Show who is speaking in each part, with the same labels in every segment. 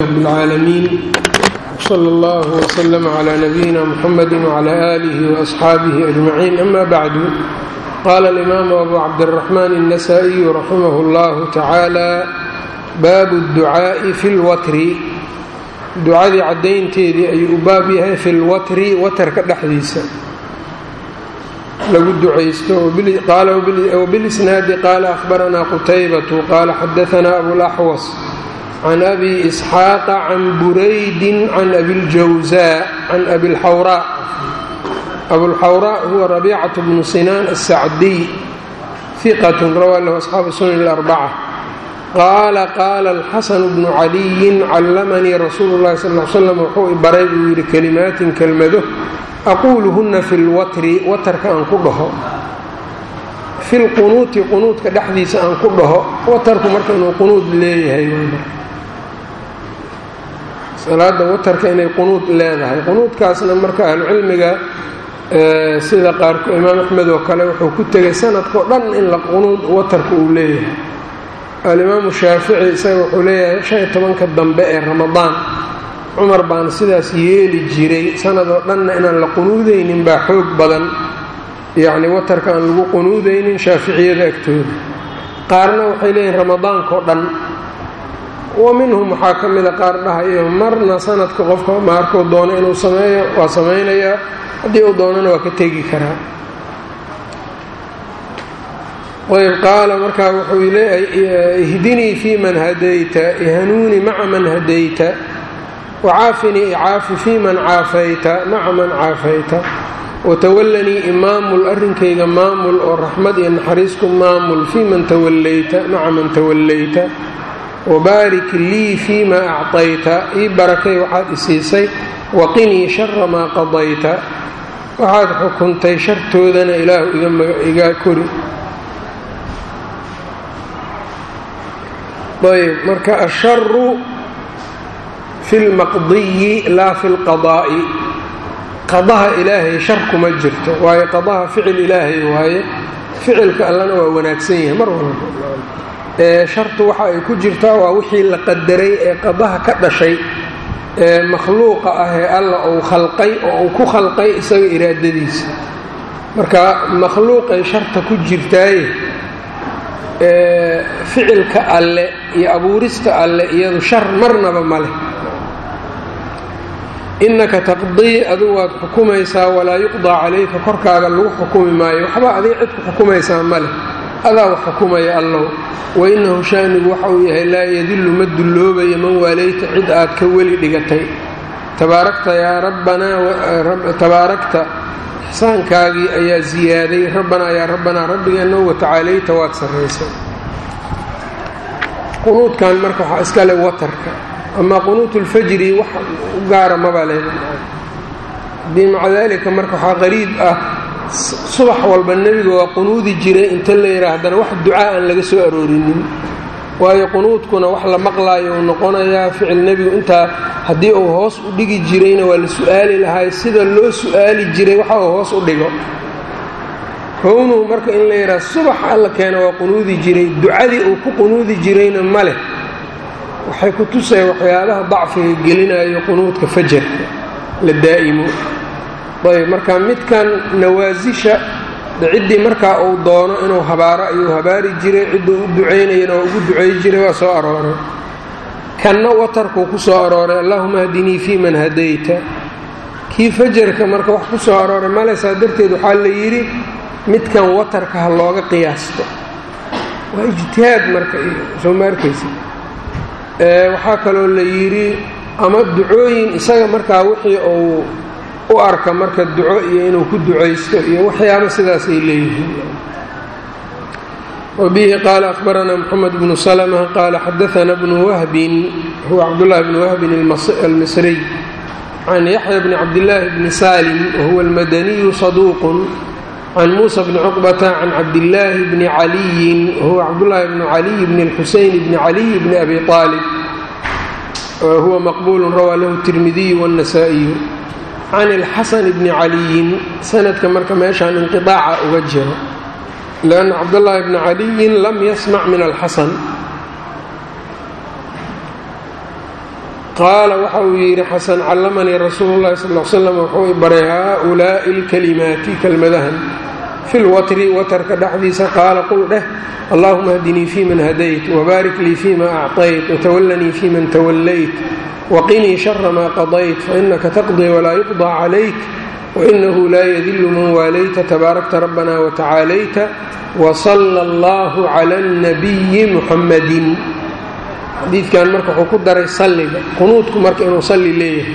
Speaker 1: rb اlcaalamiin slى اllah wslm clى nabiyina mxamedi wclى alih وaصxaabih ajmaciin ama bacdu qala اlimaamu abu cabdالraxman الnasaئiyu raximah اllah tacaalى baabu اdducaaءi fi اlwatri ducadii caddaynteedii ayuu u baab yahay fi lwatri watarka dhexdiisa lagu ducaysto wbilisnaadi qaala ahbaranaa qutaybatu qaala xadaanaa abulaxwas can abi isxaaqa can buraydin can abiljawsaa can abilxawraa abulxawraa huwa rabiicatu bnu sinaan asacdiy hiqatun rawaa lahu asxaabu sunan اlarbaca qaala qaala alxasanu bnu caliyin callamanii rasuulu llahi sal l slam wuxuu i baray buu yidhi kelimaatin kelmado aquuluhunna fi lwatri watarka aan ku dhaho fi lqunuuti qunuudka dhexdiisa aan ku dhaho watarku marka inuu qunuud leeyahay salaada watarka inay qunuud leedahay qunuudkaasna marka ahlucilmiga sida qaarko imaam axmed oo kale wuxuu ku tegay sanadkao dhan in la qunuud watarka uu leeyahay alimaamu shaafici isaga wuxuu leeyahay shan iyo tobanka dambe ee ramadaan cumar baana sidaas yeeli jiray sanadoo dhanna inaan la qunuudaynin baa xoog badan yacni watarka aan lagu qunuudaynin shaaficiyada agtooda qaarna waxay leeyihin ramadaankao dhan wa minhum waxaa ka mida qaar dhahayo marna sanadka qofka maarkuu doono inuu sameeyo waa samaynayaa haddii uu doonana waa ka tegi karaa ayb qaala markaa wuxuu leeyahay ihdinii fii man hadayta ihanuuni maca man hadayta wacaafinii icaafi fii man caafayta maca man caafayta watawallanii imaamul arrinkayga maamul oo raxmad iyo naxariisku maamul fii man tawallayta maca man tawallayta wabaarik lii fii ma acطayta ii barakay waxaad isiisay waqinii shara maa qadayta waxaad xukuntay shartoodana ilaahu iga kori ayb marka asharu fi lmaqdiyi laa fi lqadaa'i qadaha ilaahay shar kuma jirto waayo qadaha ficil ilaahay waaye ficilka allana waa wanaagsan yahay mar walba ee shartu waxa ay ku jirtaa waa wixii la qadaray ee qadaha ka dhashay ee makhluuqa ah ee alla uu khalqay oo uu ku khalqay isaga iraadadiisa marka makhluuqay sharta ku jirtaaye ficilka alle iyo abuurista alle iyadu shar marnaba ma leh innaka taqdii adigu waad xukumaysaa walaa yuqdaa calayka korkaaga lagu xukumi maayo waxba adiga cid ku xukumaysaa ma leh adaa wax xukumaya allow wainahu shaanigu waxa uu yahay laa yadillu ma dulloobayo man waalayta cid aad ka weli dhigatay tabaarakta yaa rabbanaa tabaarakta ixsaankaagii ayaa ziyaaday rabbanaa yaa rabbanaa rabbigeenno watacaalayta waad sarraysay qunuudkan marka waxaa iska le watarka amaa qunuutulfajri wax u gaara maba leh haddii maca daalika marka waxaa qariib ah subax walba nebiga waa qunuudi jiray inta la yidhaah haddana wax ducaa aan laga soo aroorinin waayo qunuudkuna wax la maqlaayo uu noqonayaa ficil nebigu intaa haddii uu hoos u dhigi jirayna waa la su-aali lahay sida loo su-aali jiray waxa uu hoos u dhigo kownuhu marka in la yidhaah subax alla keena waa qunuudi jiray ducadii uu ku qunuudi jirayna ma leh waxay ku tusaya waxyaabaha dacfiga gelinayo qunuudka fajarka la daa'imo ayb marka midkan nawaasisha ciddii markaa uu doono inuu habaaro ayuu habaari jiray cidduu u ducaynayana waa ugu ducay jiray waa soo arooray kanna watarkuu ku soo arooray allahuma hdinii fii man hadayta kii fajarka marka wax ku soo arooray male saa darteed waxaa la yidhi midkan watarka ha looga qiyaasto waa ijtihaad marka soo ma arkaysa waxaa kaloo la yidhi ama ducooyin isaga markaa wixii uu u arka marka duco iyo inuu ku ducaysto iyo waxyaaba sidaasay leeyihiin wabihi qaala ahbaranaa moxamed bnu salma qaala xadaana bnu wahbin huwa cabdullahi bnu wahbin almisriy can yaxya bni cabdillaahi bni salim wahuwa almadaniyu saduuqun can muusa bni cuqbata can cabdillaahi bni caliyin wahuwa cabdullaahi bni caliy bni lxuseyn bni caliy bni abi aalib huwa maqbuulu rawaa lahu tirmidiyu wاnnasaa'iyu can ilxasan bni caliyin sanadka marka meeshaan inqiaaca uga jiro lanna cabdallaahi bni caliyin lam yasmac min alxasan qaala waxa uu yidhi xasan callamanii rasuulu llahi sal l slam wuxuu i baray haaulaa'i alkalimaati kelmadahan fi lwatri watarka dhexdiisa qaala qul dheh allahuma hdinii fi man hadayt wbaarik lii fima acطayt watawallanii fi man tawallayt waqinii shara maa qadayt fainaka taqdii walaa yuqضى calayk wainahu laa yadilu man waalayta tabaarakta rabbana watacaalayta wsala allahu cala اnabiyi muxammadin xadiidkan marka wuxuu ku daray salliga qunuudku marka inuu salli leeyahay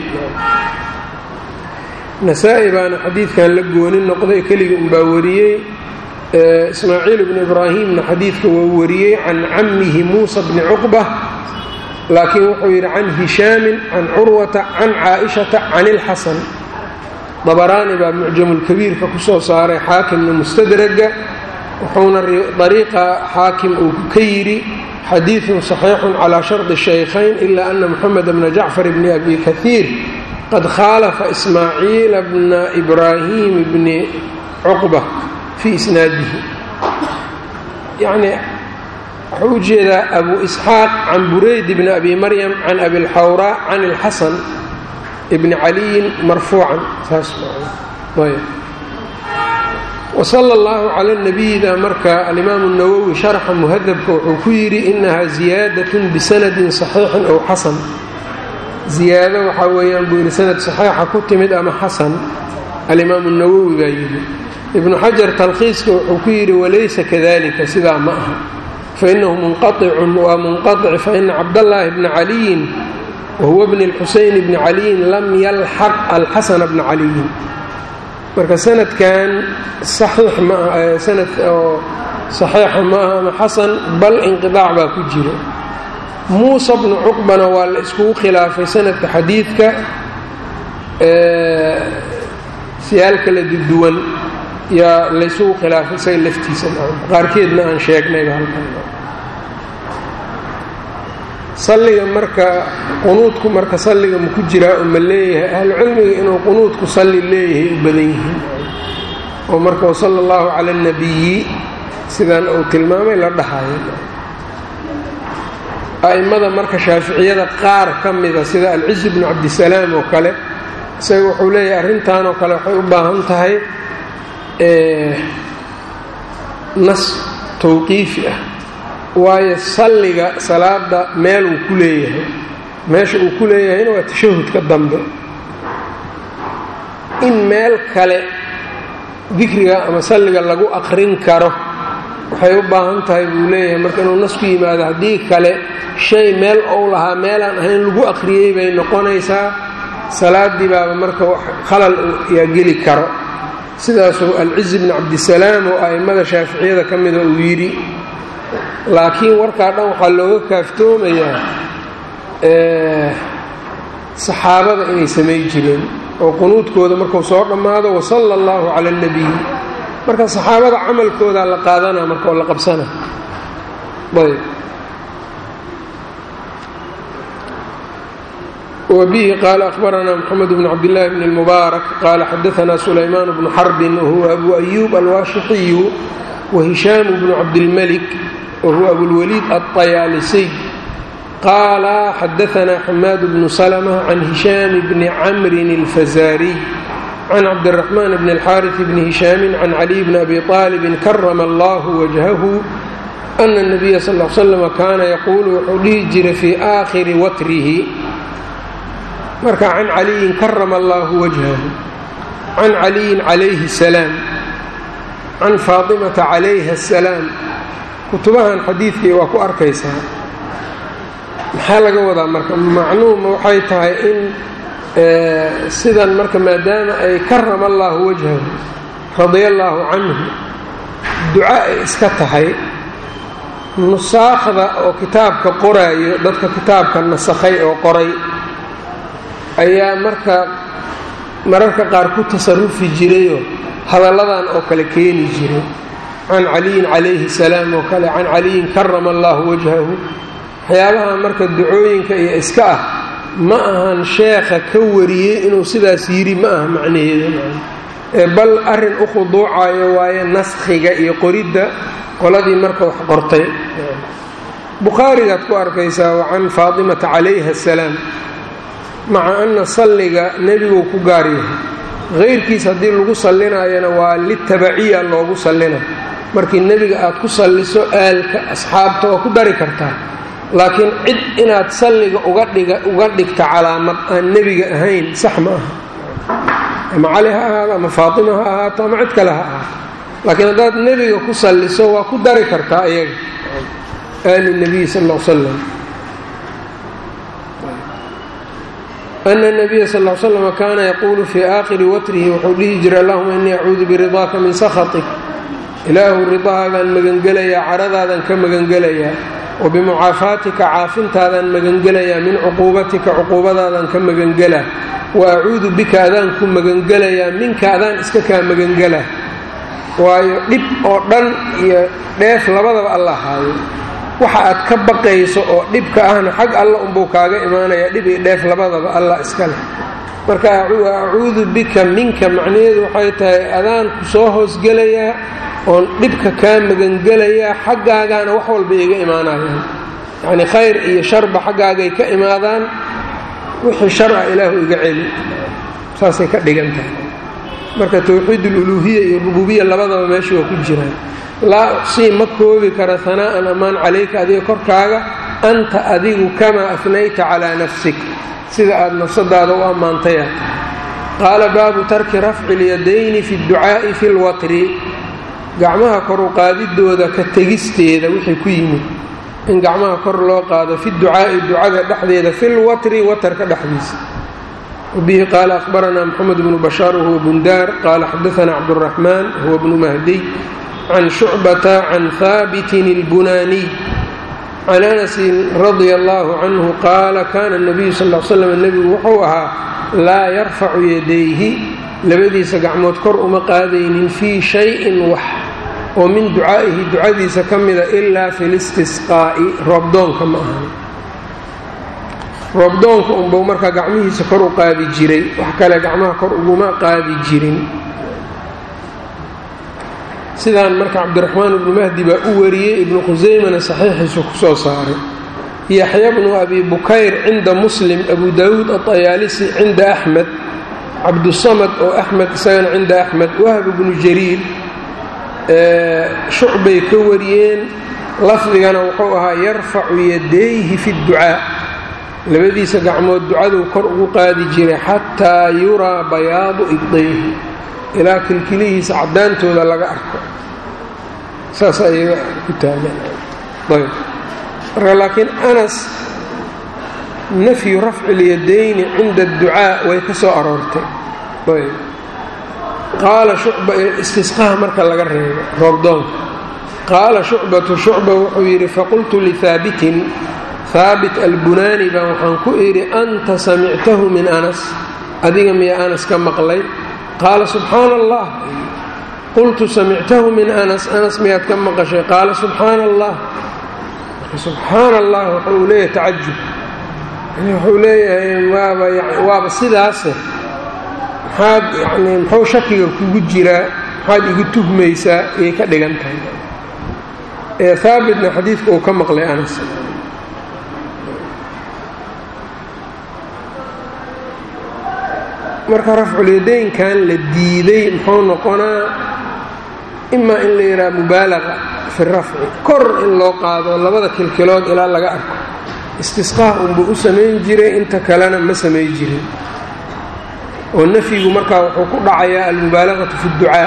Speaker 1: nasaa-i baana xadiidkan la gooni noqday keligii unbaa wariyey ismaaciil bnu ibraahimna xadiidka waa wariyey can cammihi muusa bni cuqba laakiin wuxuu yidhi can hishaamin can curwata can caaishata can ilxasan dabaraani baa mucjamulkabiirka kusoo saaray xaakimna mustadraga wuxuuna dariiqa xaakim uu ka yidhi xadiidun saxiixun calaa shardi shaykhayn ilaa ana moxamed bna jacfar bni abi kahiir qad khaalafa ismaaciila bna ibraahim bni cuqba fii isnaadihi yacnii wuxuu u jeedaa abu isxaaq can burayd bni abi maryam can abilxawraa can ilxasan bni caliyin marfuucan saas ayb wsala allahu cala nabiyida marka alimaamu nawowi sharxa muhadabka wuxuu ku yidhi inahaa ziyaadatun bisanadin saxiixin ow xasan ziyaado waxaa weeyaan buu yidhi sanad saxiixa ku timid ama xasan alimaamu nawowi baa yidhi ibnu xajar talkhiiska wuxuu ku yidhi walaysa kadalika sidaa ma aha fainahu munqaicun waa munqaic faina cabdallaahi bna caliyin wahuwa bni lxuseyn bni caliyin lam yalxaq alxasana bna caliyin marka sanadkan saxiix maaha sanad oo saxiixa maaha ama xasan bal inqidaac baa ku jiro muusa bnu cuqbana waa la iskugu khilaafay sanadka xadiidka siyaal kala duwan yaa laysugu khilaafay isaga laftiisa qaarkeedna aan sheegnayba halkan salliga marka qunuudku marka salliga ma ku jiraa oo ma leeyahay ahlucilmiga inuu qunuudku salli leeyahay u badan yihiin oo marka wasala allahu cala alnabiyi sidan uu tilmaamay la dhahayo a'immada marka shaaficiyada qaar ka mida sida alcizi bnu cabdisalaam oo kale isaga wuxuu leeyahay arrintan oo kale waxay u baahan tahay nas tawqiifi ah waayo salliga salaada meel uu ku leeyahay meesha uu ku leeyahayna waa tashahudka dambe in meel kale dikriga ama salliga lagu aqrin karo waxay u baahan tahay buu leeyahay marka inuu nas ku yimaado haddii kale shay meel ou lahaa meelaan ahayn lagu aqriyey bay noqonaysaa salaadii baaba marka khalal yaa geli karo sidaasuu alcizi bni cabdisalaam oo a'immada shaaficiyada ka mida uu yidhi laakiin warkaa dhan waxaa looga kaaftoomayaa saxaabada inay samay jireen oo qunuudkooda markuu soo dhammaado wasala allahu cala alnabiy marka saxaabada camalkoodaa la qaadanaa marka oo la qabsana ayb wbihi qaala ahbaranaa mxamed bn cabdillaahi bn اlmubaarak qaala xadaanaa sulaymaan bnu xarbin wahuwa abu ayuub alwaashixiyu wahishaamu bnu cabdilmalik wahuwa abulwaliid alطayaalisiy qaala xadaanaa xamaad bnu salma can hishaam bni camrin اlfazaariy can cabdiraxmaan bni اlxaariث bni hishaamin can caliy bni abi aalibin karama allahu wajhahu ana اnabiya sal l slm kaana yaquulu wuxuu dhihi jiray fii aakhiri watrihi marka can caliyin karama allahu wajhahu can caliyin calayhi salaam can faatimata calayha asalaam kutubahan xadiidkii waa ku arkaysaa maxaa laga wadaa marka macnuuma waxay tahay in sidan marka maadaama ay karama allahu wajhahu radia allaahu canhu duca ay iska tahay nusaakhda oo kitaabka qoraayo dadka kitaabka nasakhay oo qoray ayaa marka mararka qaar ku tasarufi jirayoo hadalladan oo kale keeni jiray can caliyin calayhi salaam oo kale can caliyin karama allahu wajhahu waxyaabaha marka ducooyinka iyo iska ah ma ahan sheekha ka wariyey inuu sidaas yidhi ma aha macnaheeda ee bal arrin u khuduucayo waaye naskhiga iyo qoridda qoladii marka wax qortay bukhaarigaad ku arkaysaa wa can faatimata calayha asalaam maca ana salliga nebiguu ku gaar yahay hayrkiis haddii lagu sallinayana waa litabaciya loogu sallina markii nebiga aad ku salliso aalka asxaabta waa ku dari kartaa laakiin cid inaad salliga uga dhigta calaamad aan nebiga ahayn sax ma aha ama cali ha ahaado ama faatima ha ahaato ama cid kale ha ahaato laakiin haddaad nebiga ku salliso waa ku dari kartaa iyaga aali nabiyi sal l slam ana nabiya sal l slm kaana yaquulu fii aakhiri watrihi wuxuu dhihi jiray allahuma innii acuudu biridaaka min sakhatik ilaahu ridahaagaan magangelayaa caradaadaan ka magangelayaa wa bimucaafaatika caafintaadaan magangelayaa min cuquubatika cuquubadaadaan ka magangelaa wa acuudu bika adaan ku magangelayaa minka adaan iska kaa magangelaa waayo dhib oo dhan iyo dheef labadaba alla haayo waxa aad ka baqayso oo dhibka ahna xag alla unbuu kaaga imaanayaa dhib iyo dheef labadaba allah iska leh marka acuudu bika minka macnaheedu waxay tahay adaan ku soo hoosgelayaa oon dhibka kaa magangelayaa xaggaagaana wax walba iga imaanayaan yacnii khayr iyo sharba xaggaagay ka imaadaan wixii shar ah ilaahu iga celi saasay ka dhigan tahay marka towxiid ululuuhiya iyo rububiya labadaba meesha waa ku jiraan laa uqsii ma koobi kara hanaa'an ammaan calayka adiga korkaaga anta adigu kamaa afnayta calaa nafsik sida aad nafsadaada u ammaantayaa qaala baabu tarki rafci lyadayni fi dducaa'i fi lwatri gacmaha kor u qaadidooda ka tegisteeda wixii ku yimid in gacmaha kor loo qaado fi ducaa'i ducada dhexdeeda fi lwatri watarka dhexdiisa wbihi qaala ahbaranaa mxamed bnu bashaar wahuwa bundaar qaala xadaanaa cabduraxmaan huwa bnu mahdiy can shucbata can haabitin اlbunaaniy can anasin radia allahu canhu qaala kana nabiyu sal l slam nebigu wuxuu ahaa laa yarfacu yadayhi labadiisa gacmood kor uma qaadaynin fii shayin wax oo min ducaa'ihi ducadiisa ka mida ilaa fi listisqaa'i roobdoonka ma ahan roobdoonka unbuu markaa gacmihiisa kor u qaadi jiray wax kale gacmaha kor uguma qaadi jirin sidaan marka cabdiraxmaan ibnu mahdi baa u wariyey ibnu khusaymana saxiixiisu ku soo saaray yaxya bnu abi bukayr cinda muslim abu daawuud aطayaalisi cinda axmed cabdusamad oo axmed isagana cinda axmed wahb bnu jariir shucbay ka wariyeen lafdigana wuxuu ahaa yarfacu yadayhi fi اdducaa labadiisa gacmood ducaduu kor ugu qaadi jiray xataa yuraa bayaadu ibdayhi ilaa kilkilihiisa caddaantooda laga arko saas ayaga ku taagan ayb marka laakiin anas nafyu rafci اlyadayni cinda adducaa way ka soo aroortay ayb qaala shucba istisqaha marka laga reebo roobdoonka qaala shucbatu shucba wuxuu yidhi faqultu lihaabitin haabit albunaani baan waxaan ku idhi anta samictahu min anas adiga miya anas ka maqlay qaala subxaana allah qultu samictahu min anas anas miyaad ka maqashay qaala subxaana allah subxaana allah wuxuu leeyahay tacajub wuxuu leeyahay waaba waaba sidaase maxaad yani muxuu shakiga kugu jiraa maxaad igu tuhmaysaa ayay ka dhigan tahay ee haabitna xadiidka uu ka maqlay anas marka rafculyadaynkan la diiday muxuu noqonaa imaa in la yidhaha mubaalaqa fi rafci kor in loo qaado labada kilkilood ilaa laga arko istisqaah unbuu u samayn jiray inta kalena ma samay jirin oo nafyigu markaa wuxuu ku dhacayaa almubaalaqatu fi dducaa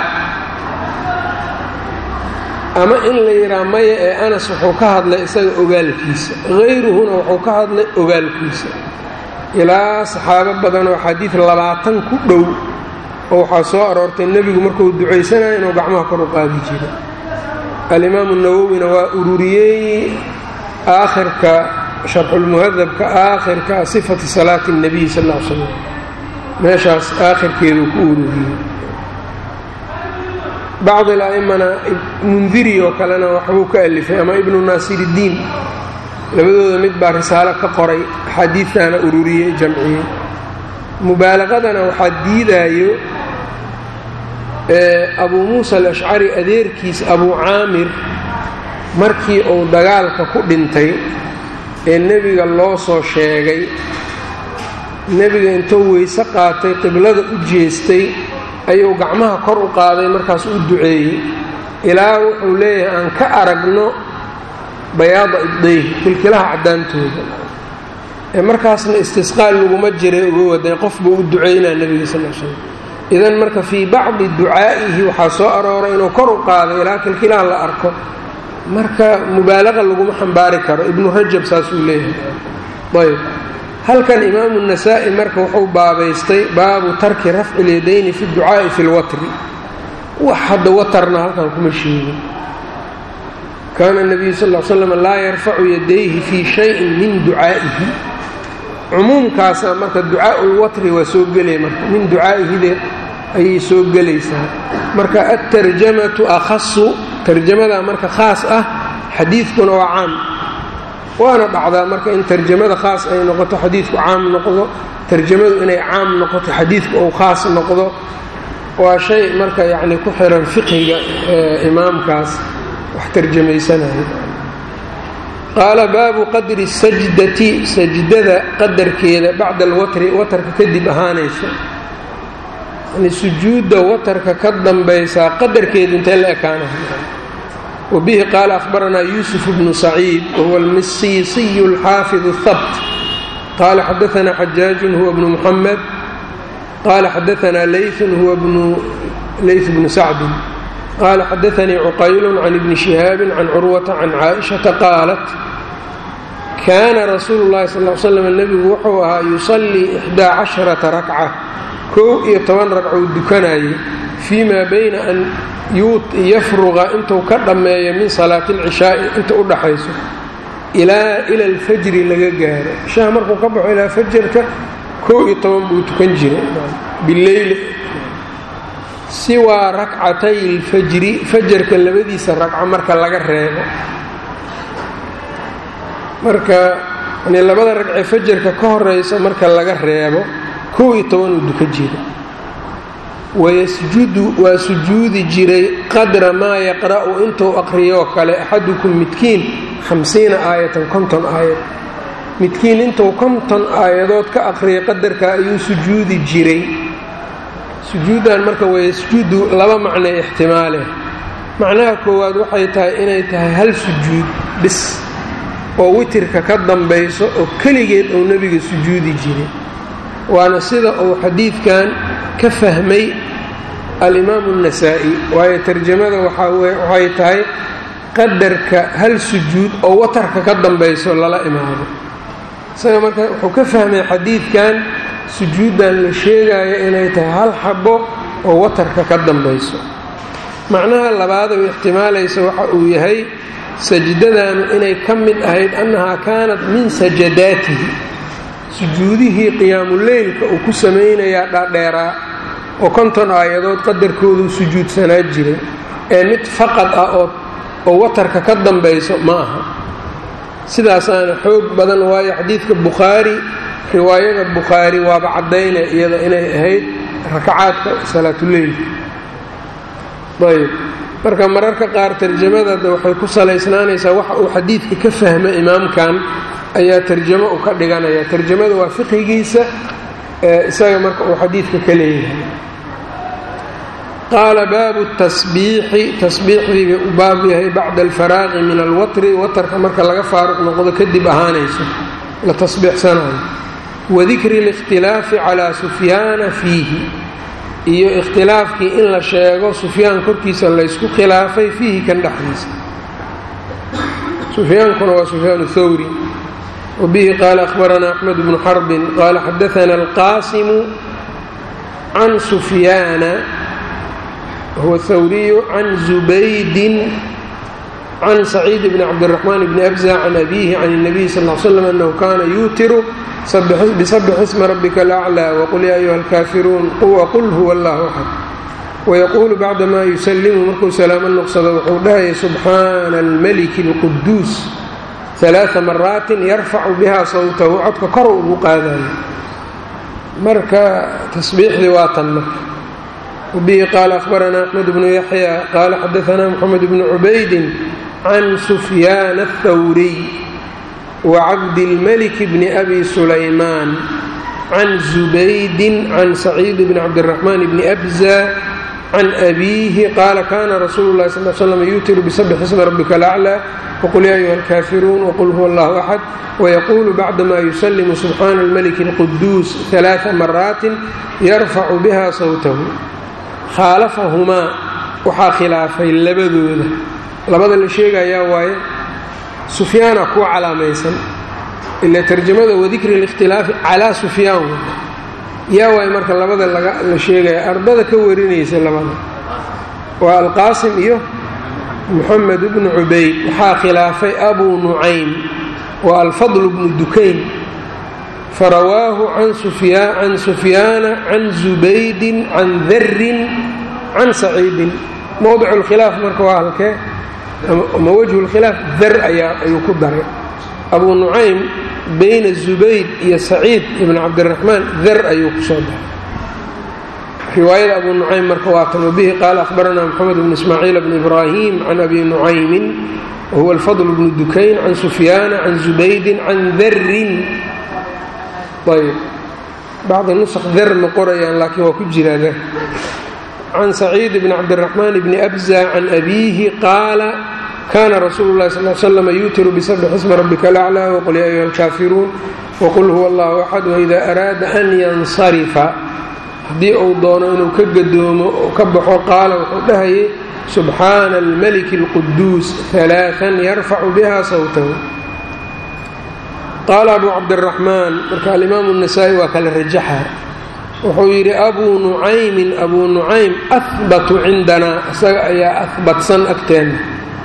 Speaker 1: ama in la yidhaha maya ee anas wuxuu ka hadlay isaga ogaalkiisa hayruhuna wuxuu ka hadlay ogaalkiisa ilaa saxaabo badan oo xadiid labaatan ku dhow oo waxaa soo aroortay nebigu markuu ducaysanayo inuu gacmaha kor u qaadi jiro alimaamu nawowina waa ururiyey aakhirka sharxulmuhadabka aakhirka sifati salaati اnebiy sal l slam meeshaas aakhirkeeduu ku ururiyey bacd ala'imana mundiri oo kalena waxbuu ka alifay ama ibnu naasiridiin labadooda mid baa risaalo ka qoray axaadiidtaana ururiyey jamciyey mubaalaqadana waxaa diidaayo abuu muusa alashcari adeerkiis abuu caamir markii uu dagaalka ku dhintay ee nebiga loo soo sheegay nebiga intuu weyse qaatay qiblada u jeestay ayuu gacmaha kor u qaaday markaas u duceeyey ilaa wuxuu leeyahay aan ka aragno bayaada ibdayh kilkilaha caddaantooda ee markaasna istisqaal laguma jiray uga waday qof buu u ducaynaa nebiga sal l slam idan marka fii bacdi ducaa'ihi waxaa soo arooray inuu kor u qaaday ilaa kilkilaha la arko marka mubaalaqa laguma xambaari karo ibnu rajab saasuu leeyahay ayb halkan imaamu nasaa'i marka wuxuu baabaystay baabu tarki rafci lyadayni fi ducaa'i fi lwatri wax hadda watarna halkan kuma sheegin kaana nabiyu sal l slam laa yarfacu yadayhi fii shayin min ducaa'ihi cumuumkaasa marka ducaaulwatri waa soo gelaya marka min ducaa'ihide ayay soo gelaysaa marka altarjamatu akhasu tarjamada marka khaas ah xadiidkuna waa caam waana dhacdaa marka in tarjamada khaas ay noqoto xadiidku caam noqdo tarjamadu inay caam noqoto xadiidku uu khaas noqdo waa shay marka yacni ku xiran fiqiga imaamkaas wax tarjamaysanaya qaala baabu qadri sajdati sajdada qadarkeeda bacda alwatri watarka kadib ahaanayso yani sujuudda watarka ka dambaysaa qadarkeedu intee la ekaanaha wbihi qaala ahbaranaa yuusuf bnu saciid wahuwa almisiisiyu alxaafidu habt qaala xadaanaa xajaajun huwa bnu muxamed qaala xadaanaa leyun huwa ley bnu sacdin qaala xadaanii cuqaylun can ibni shihaabin can curwata can caaishata qaalat kaana rasuulu llahi sal l slam nebigu wuxuu ahaa yusallii ixdaa casharata rakca kow iyo toban ragcou dukanayay fii maa bayna an yafruqa intuu ka dhammeeyo min salaati alcishaa'i inta u dhaxayso ilaa ila alfajri laga gaaro ishaha markuu ka baxo ilaa fajarka kow iyo toban buu tukan jiray bileyli siwaa rakcatay alfajri fajarka labadiisa ragco marka laga reebo marka yani labada ragcee fajarka ka horeysa marka laga reebo kow iyo toban uu dukan jiray wayasjudu waa sujuudi jiray qadra maa yaqra'u intuu aqriyoo kale axadukum midkiin hamsiina aayatan konton aayad midkiin intuu konton aayadood ka aqriyay qadarka ayuu sujuudi jiray sujuuddan marka wayasjudu laba macnay ixtimaale macnaha koowaad waxay tahay inay tahay hal sujuud bis oo witirka ka dambayso oo keligeed uu nebiga sujuudi jiray waana sida uu xadiidkan ka fahmay alimaamu النasaa'i waayo tarjamada waxay tahay qadarka hal sujuud oo watarka ka dambayso lala imaado isaga marka wuxuu ka fahmay xadiidkan sujuuddan la sheegayo inay tahay hal xabo oo watarka ka dambayso macnaha labaad oo ixtimaalaysa waxa uu yahay sajdadaanu inay ka mid ahayd annahaa kaanat min sajadaatihi sujuudihii qiyaamuleylka uu ku samaynayaa dhaadheeraa oo konton aayadood qadarkoodu sujuudsanaa jiray ee mid faqad ah oo watarka ka dambayso ma aha sidaasaana xoog badan waayo xadiidka bukhaari riwaayada bukhaari waaba caddaynay iyada inay ahayd rakacaadka salaatuleylka ayb marka mararka qaar tarjamadada waxay ku salaysnaanaysaa waxa uu xadiidka ka fahma imaamkan ayaa tarjamo u ka dhiganaya tarjamada waa fiqigiisa isaga marka uu xadiidka ka leeyahay qaala baabu tasbiixi tasbiixdii bay u baab yahay bacda alfaraaqi min alwatri watarka marka laga faaruq noqdo kadib ahaanayso la tasbiixsanayo wadikri اlikhtilaafi calaa sufyaana fiihi iyo ikhtilaafkii in la sheego sufyaan korkiisa laysku khilaafay fiihi kan dhexdiisa sufyaankuna waa sufyaan thawri wbihi qaala ahbaranaa axmed bnu xarbin qaala xadaana alqaasimu can sufyaana wahuwa hawriyu can zubaydin can saciid bni cabdiraxmaan bni abza can abiihi can الnabiy sal l slam anahu kana yuutiru bisabix isma rabika alaclى waqul ya ayuha alkaafiruun waqul huwa allah axad wayaquulu bacdama yusalimu markuu salaamo noqsado wuxuu dhahaya subxaana almaliki اlquduus ثaلaaثa maraatin yarfacu biha sawtahu codka kor ugu qaadayo marka tasbiixdii waa tan marka wbihi qaala ahbaranaa axmed bnu yaxya qaala xadaanaa mxamed bnu cubaydin can sufyaana الthawriy wacabdilmalik bni abi sulaymaan can zubaydin can saciid bni cabdiraxmaan bni abza can abiihi qaala kana rasuulu lahi sal slam yuutiru bisabx ismi rabbika alaclى wqul ya ayuha alkaafiruun wqul huwa allahu axad wayaquulu bacdama yusalimu subxaana almaliki اlquduus ثalaaثa maraatin yarfacu biha sawtahu khaalafahumaa waxaa khilaafay labadooda labada la sheegayaa waaye sufyaana kuwa calaamaysan ila tarjamada wadikri اlاkhtilaafi calaa sufyaan yaa waay marka labada la sheegaya ardada ka warinaysa labada waa alqaasim iyo moxamed bnu cubayd waxaa khilaafay abuu nucaym waa alfadl bnu dukayn farawaahu can sufyaana can zubaydin can darin can saciidin mowdic اlkhilaaf marka waa halkee ma wajhu اlkhilaaf dar ayaa ayuu ku daray abuu nucaym bayna zubayd iyo saciid ibn cabdiraxmaan dar ayuu ku soo daray riwaayada abu nucaym marka waa tan wabihi qaala ahbaranaa moxamed bn ismaaciil bn ibraahim can abi nucaymin wahuwa alfadl bnu dukayn can sufyaana can zubaydin can darin ayb bacdi nusq dar ma qorayaan laakiin waa ku jiraa dar can saciid bn cabdiraxmaan bni abza can abiihi qaala kana rasuulu lahi sal slm yuutiru bisabx ismi rabbika alaclى wqul ya ayuha alkaafiruun wqul huwa allahu axad waida araada an yansarifa haddii uu doono inuu ka gadoomo oo ka baxo qaala wuxuu dhahayay subxaana almaliki اlquduus ثalaaثan yarfacu biha sawtahu qaala abu cabdiraxmaan marka alimaamu الnasaa-i waa kala rajaxa wuxuu yidhi abuu nucaymin abuu nucaym ahbatu cindanaa isaga ayaa ahbatsan agteena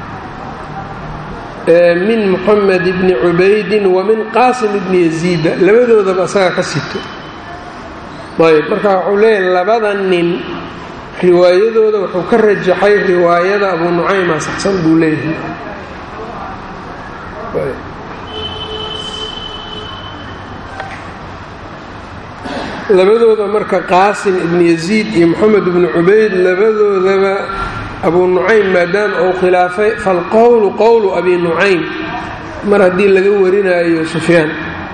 Speaker 1: min moxamed bni cubaydin wa min qaasim bni yaziida labadoodaba isaga ka sito ayb marka wuxuu leeyahay labada nin riwaayadooda wuxuu ka rajaxay riwaayada abuu nucayma saxsan buu leeyahay labadooda marka qaasim ibni yaziid iyo moxamed ibni cubayd labadoodaba abuu nucaym maadaama uu khilaafay falqowlu qowlu abi nucaym mar haddii laga warinaayo sufyaan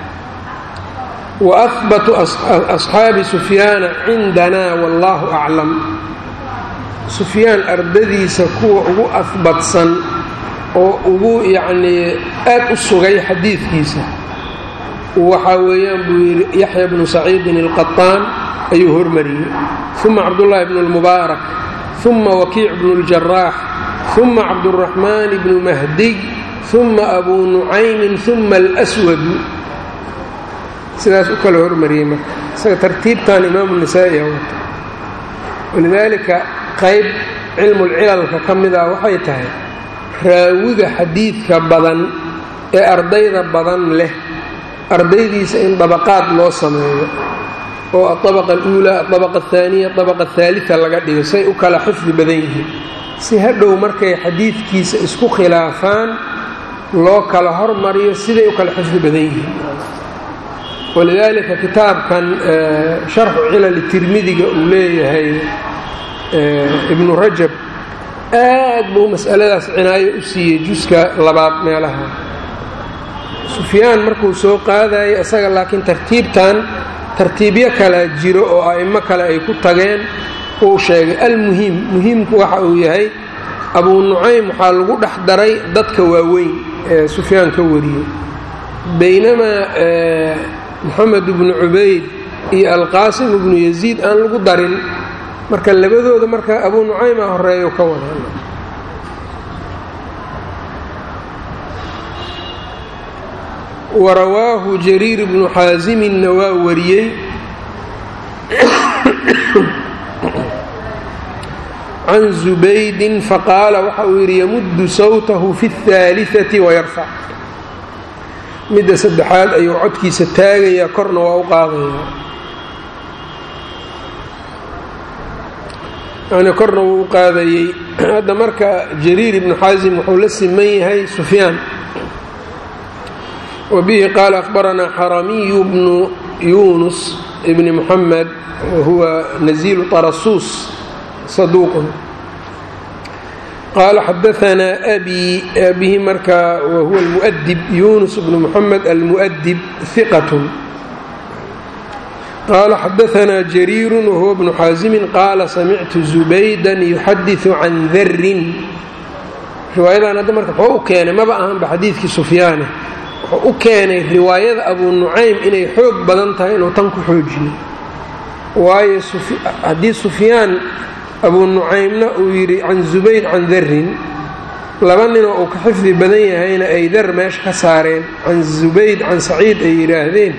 Speaker 1: wa ahbatu asxaabi sufyaana cindanaa wallaahu aclam sufyaan ardadiisa kuwa ugu ahbatsan oo ugu yacnii aad u sugay xadiidkiisa waxaa weeyaan buu yidhi yaxya bnu saciidin alqaطaan ayuu hormariyey uma cabdullaahi bnu اlmubaarak uma wakiic bnu اljaraax uma cabduraxmaan bnu mahdiy uma abuu nucaymin uma alswadu sidaas u kala hormariyey marka isaga tartiibtan imaamu nisaa'i wata walidaalika qayb cilmulcilalka ka mid ah waxay tahay raawiga xadiidka badan ee ardayda badan leh ardaydiisa in dabaqaad loo sameeyo oo adabaqa aluulaa adabaqa ahaaniya adabaqa ahaalita laga dhigo say u kala xifdi badan yihiin si hadhow markay xadiidkiisa isku khilaafaan loo kala hormariyo siday u kala xifdi badan yihiin walidaalika kitaabkan sharxu cilali tirmidiga uu leeyahay ibnu rajab aad buu mas'aladaas cinaayo u siiyey juska labaad meelaha sufyaan markuu soo qaadayay isaga laakiin tartiibtan tartiibyo kala jiro oo a'imo kale ay ku tageen uu sheegay almuhiim muhiimku waxa uu yahay abuu nucaym waxaa lagu dhex daray dadka waaweyn ee sufyaan ka wariyey baynamaa moxamed ibnu cubayd iyo alqaasim ibnu yaziid aan lagu darin marka labadooda marka abuu nucayma horeeyo ka wada warawaahu jariir bnu xaasiminna waa wariyey can zubaydin faqaala waxa uu yidhi yamuddu sawtahu fi اhaaliثati wayarfac midda saddexaad ayuu codkiisa taagayaa korna waa u qaadayaa yani korna wuu u qaadayey hadda marka jariir ibnu xaasim wuxuu la siman yahay sufyaan wbihi qaala akhbaranaa xaramiyu bnu yunus bni muxamed wahuwa nazilu tarasuus saduuqun qaala xadaanaa abi abihi marka wahuwa almu'dib yunus bnu muxamed almu'dib hiqatun qaala xadaanaa jariiru wahuwa bnu xaasimin qaala samictu zubaydan yuxadiثu can darin riwaayadan hadda marka wuxuu u keenay maba ahanba xadiidkii sufyaane wuxuu u keenay riwaayada abuu nucaym inay xoog badan tahay inuu tan ku xoojiyo waayo haddii sufyaan abuu nucaymna uu yidhi can zubayd can darin laba ninoo uu ka xifdi badan yahayna ay dar meesha ka saareen can zubayd can saciid ay yidhaahdeen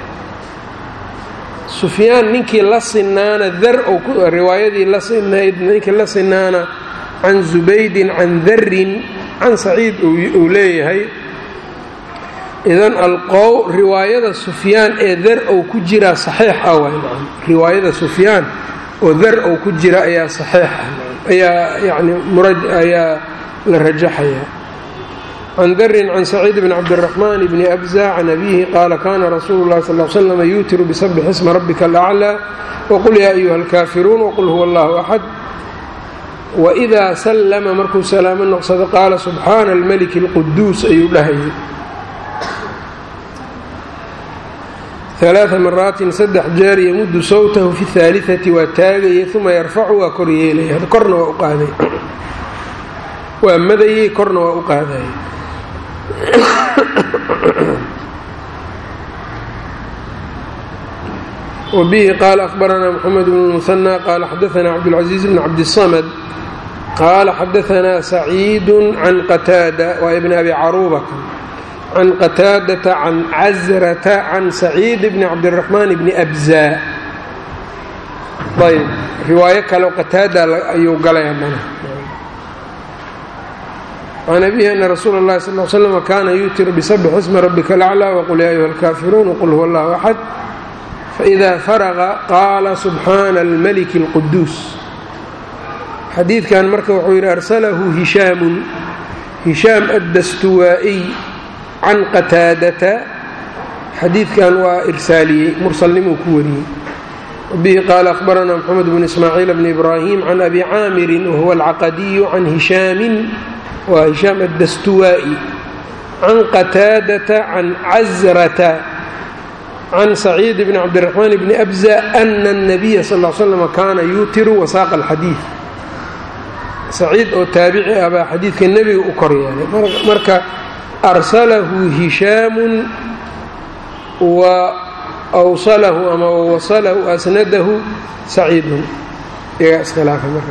Speaker 1: sufyaan ninkii la sinaana dar riwaayadii la sinayd ninkii la sinaana can zubaydin can darin can saciid uu leeyahay idan alqow riwaayada sufyaan ee dar ou ku jiraa saxiix ah waay riwaayada sufyaan oo dar ou ku jira ayaa saxiix ah ayaa yani murad ayaa la rajaxaya can darin can saciid bn cabdiraxmaan bni abza can abihi qaala kana rasuulu lahi sal l slam yuutiru bisabix isma rabbika alaclaa waqul yaa ayuha alkaafiruun waqul huwa allahu axad waidaa sallama markuu salaamo noqsado qaala subxaana almaliki alquduus ayuu dhahayay alaaa maraatin saddex jeer yamudu sawtahu fi haaliati waa taagayay uma yarfacu waa kor yeelaya korna waa u qaaday waa madayey korna waa u qaadayay wbihi qaala ahbaranaa mxamed bn muhanى qaala xadaanaa cabdاlcaزiiz bn cabdiلsamd qaala xadaanaa saciidu can qataada waa ibn abi caruubata can qataadata can casrata can saciid bni cabdiraxmaan bni abza ayb riwaayo kale qataada ayuu galay haddana can abihi ana rasuula اllahi sal l slm kaana yuutiru bisabx isma rabika alaclى waqul ya ayuha alkaafiruun wqul huwa allahu axad faإida faraqa qaala subxaana almaliki اlquduus xadiidkan marka wuxuu yidhi arsalahu hishaamun hishaam addastuwaa'iy can qataadata xadiidkan waa irsaaliyey mursalnimuu ku wariyey bihi qaala ahbaranaa mxamed bn ismaaciil bni ibraahim can abi caamirin wahuwa alcaqadiyu can hishaamin waa hishaam addastuwaa'i can qataadata can casrata can saciid bni cabdiraxmaan bni abza ana الnabiya sal l slm kaana yuutiru wasaaqa alxadiid saciid oo taabici ah baa xadiidka nebiga u kor yeelay marka arsalahu hishaamun wa wsalahu ama wasalahu asnadahu saciidun iyagaa iskhilaafa marka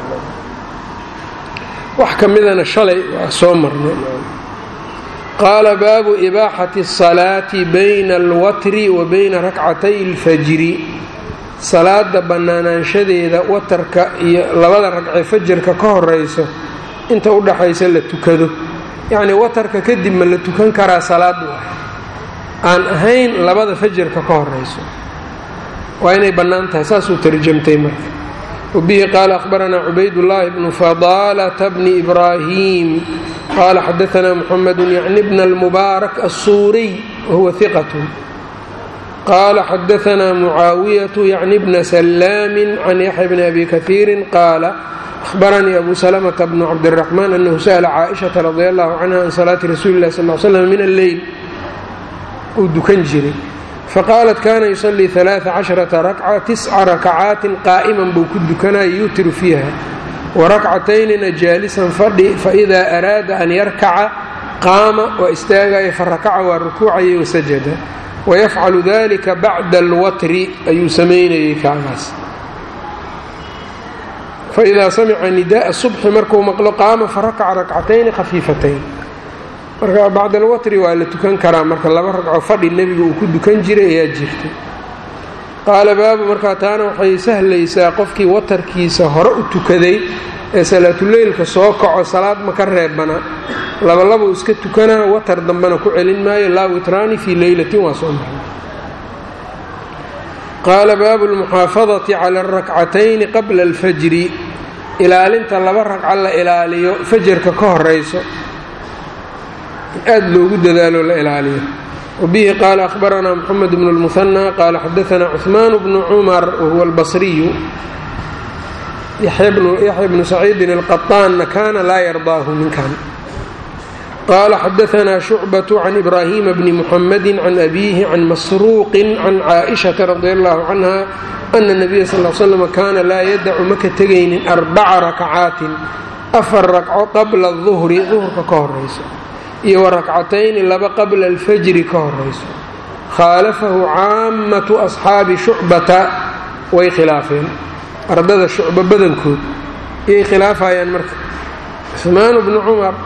Speaker 1: wax ka midana shalay waa soo marnay qaala baabu ibaaxati الsalaati bayna alwatri wa bayna rakcatay اlfajri salaada bannaanaanshadeeda watarka iyo labada ragcee fajarka ka horeyso inta u dhaxaysa la tukado yacnii watarka kadib ma la tukan karaa salaadu ah aan ahayn labada fajarka ka horeyso waa inay bannaan tahay saasuu tarjamtay marka wbihi qaala ahbaranaa cubaydullaahi bnu fadaalata bni ibraahim qaala xadaanaa muxamedu yacni bna almubaarak assuuriy wahuwa hiqatu qaala xadaanaa mucaawiyatu yacni bna salaamin can yaxya bni abi kaiirin qaala ahbaranii abu salamata bnu cabdiraxmaan anahu sa'la caaishata radi allahu canha can salaati rasuuli illahi sal l slam min alleyl uu dukan jiray faqaalat kana yusalii alaaa casharata rakca tisca rakacaatin qaa'iman buu ku dukanaya yuutiru fiiha warakcataynina jaalisan fadhi faidaa araada an yarkaca qaama waa istaagaya farakaca waa rukuucayay wasajada wayafcalu dalika bacda alwatri ayuu samaynayay kaagaas faidaa samica nidaءa subxi markuu maqlo qaama farakaca rakcatayni khafiifatayn marka bacd alwatri waa la tukan karaa marka laba ragco fadhi nebiga uu ku dukan jiray ayaa jirta qaala baabu markaa taana waxay sahlaysaa qofkii watarkiisa hore u tukaday ee salaatuleylka soo kaco salaad ma ka reebana labalabuu iska tukanaa watar dambena ku celin maayo laa witraani fii leylatin waa soo maray qaala baabu lmuxaafadati cala arakcatayni qabla alfajri ilaalinta laba ragco la ilaaliyo fajarka ka horeyso aad loogu dadaalo la ilaaliyo wbihi qaala ahbaranaa mxamed bnu lmuhanى qaala xadaanaa cuثmaan bnu cumar wahuwa albasriyu yaxya bnu saciidin alqaطaanna kaana laa yardaahu ninkan qala xadaanaa shucbaة can ibrahima bni muxamadi can abiihi can masruuqi can caaئishaةa radi allahu canha ana الnabiya sal slm kaana laa yadacu maka tegaynin arbaca rakcaatin afar ragco qabla الظuhri duhurka ka horayso iyo wa rakcatayni laba qabla اlfajri ka horayso khaalafahu caamatu asxaabi shucbata way khilaafeen ardada shucba badankood iyay khilaafayaan marka cuثmaan bnu cumar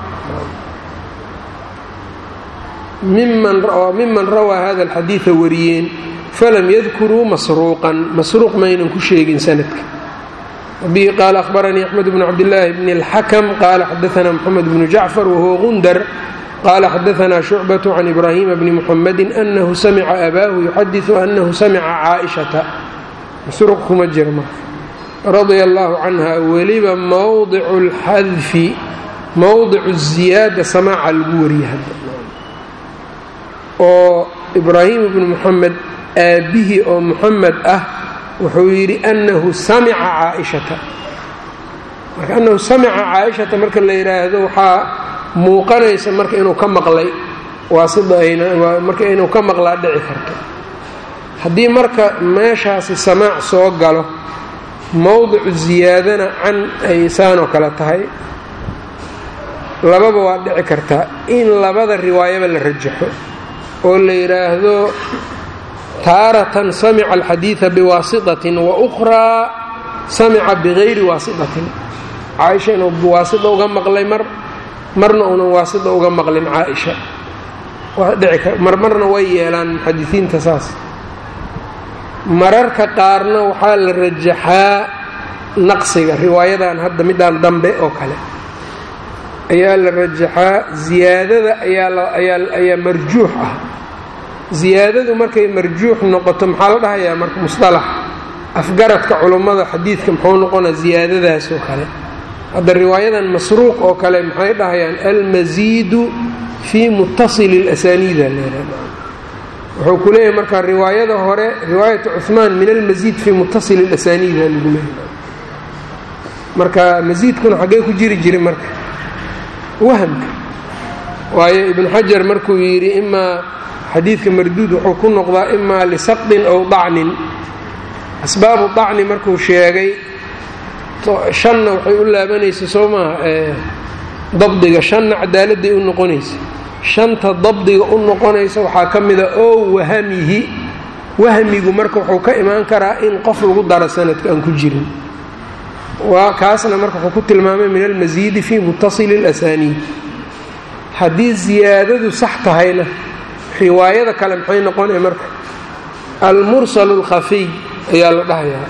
Speaker 1: miman rawaa hada alxadiida wariyeen falam yadkuruu masruuqan masruuq maynan ku sheegin sanadka bihi qaala ahbaranii axmed bnu cabdillaahi bni اlxakm qaala xadaanaa moxamed bnu jacfar wahuwa gundar qaala xadaanaa shucbaة can ibraahima bni muxamadi anahu samica abaahu yuxadiثu anahu samica caaئishata masruuq kuma jira marka radia allahu canha weliba mowdicu اlxadfi mowdicu ziyaada samaaca lagu wariye hadda oo ibraahim ibnu muxamed aabbihii oo muxamed ah wuxuu yidhi annahu samica caaishata marka annahu samica caaishata marka la yidhaahdo waxaa muuqanaysa marka inuu ka maqlay waasidmarka inuu ka maqlaa dhici karto haddii marka meeshaasi samaac soo galo mowdicu ziyaadana can ay saanoo kale tahay lababa waa dhici kartaa in labada riwaayaba la rajaxo oo la yidhaahdo taaratan samica alxadiida biwaasitatin wa ukhraa samica bigayri waasitatin caaisha inuu waasita uga maqlay mar marna uunan waasita uga maqlin caaisha marmarna way yeelaan muxadisiinta saas mararka qaarna waxaa la rajaxaa naqsiga riwaayadan hadda midaan dambe oo kale ayaa la rajaxaa ziyaadada ayaa marjuux ah ziyaadadu markay marjuux noqoto maxaa la dhahayaa marka musalax afgaradka culummada xadiidka muxuu noqonaa ziyaadadaas oo kale hadda riwaayadan masruuq oo kale maxay dhahayaan almasiidu fii mutasili اlasaniida wuxuu ku leeyahay marka riwaayada hore riwaayatu cuثmaan min almasiid fii mutasili اlasaniida lagu leeyahay marka masiidkuna xaggee ku jiri jiri marka wahamka waayo ibnu xajar markuu yidhi imaa xadiidka marduud wuxuu ku noqdaa imaa lisaqdin ow dacnin asbaabu dacni markuu sheegay shanna waxay u laabanaysa soo maaha dabdiga shanna cadaaladday u noqonaysa shanta dabdiga u noqonaysa waxaa ka mida oo wahamihi wahmigu marka wuxuu ka imaan karaa in qof lagu daro sanadka aan ku jirin waa kaasna marka wuxuu ku tilmaamay min almasiidi fii mutasili اlasaniid haddii ziyaadadu sax tahayna riwaayada kale maxay noqonaya marka almursal اlkhafiy ayaa la dhahayaa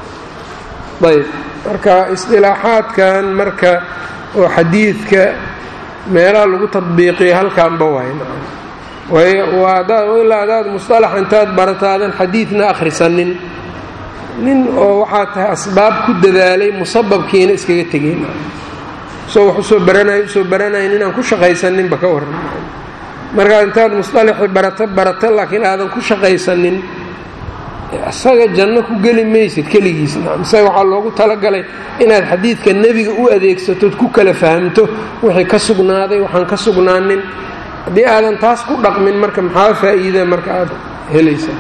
Speaker 1: ayb marka isdilaaxaadkan marka oo xadiidka meelaha lagu tadbiiqiya halkaanba waay ilaa adaad musطalax intaad barataadan xadiidna akhrisanin nin oo waxaa tahay asbaab ku dadaalay musababkiina iskaga tegeen soo wax usoo baranay usoo baranayn inaan ku shaqaysaninba ka waran markaad intaad musطalaxi barato barato laakiin aadan ku shaqaysanin isaga janno ku geli maysid keligiis isaga waxaa loogu talagalay inaad xadiidka nebiga u adeegsatood ku kala fahamto wixii ka sugnaaday waxaan ka sugnaanin haddii aadan taas ku dhaqmin marka maxaa faa'iida marka aad helaysaa